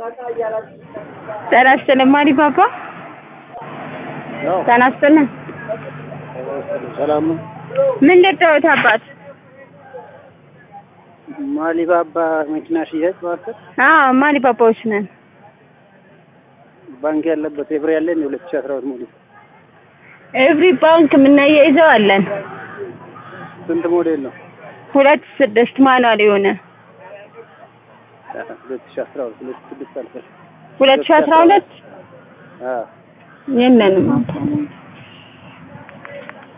ጤና ይስጥልኝ ማሪፓፓ ጤና ይስጥልኝ ሰላም ነው። ምን ልርዳዎት አባት ማሊባባ መኪና ሽያጭ ማዕከል አዎ ማሪፓፓዎች ነን ባንክ ያለበት ኤብሬ ያለ እንደ ሁለት ሺህ አስራ ሁለት ሞዴል ኤቭሪ ባንክ የምናያይዘው አለን ስንት ሞዴል ነው? ሁለት ስድስት ማኑዋል የሆነ ሁለት ሺህ አስራ ሁለት ሁለት ስድስት አልፈል ሁለት ሺህ አስራ ሁለት አዎ የለንም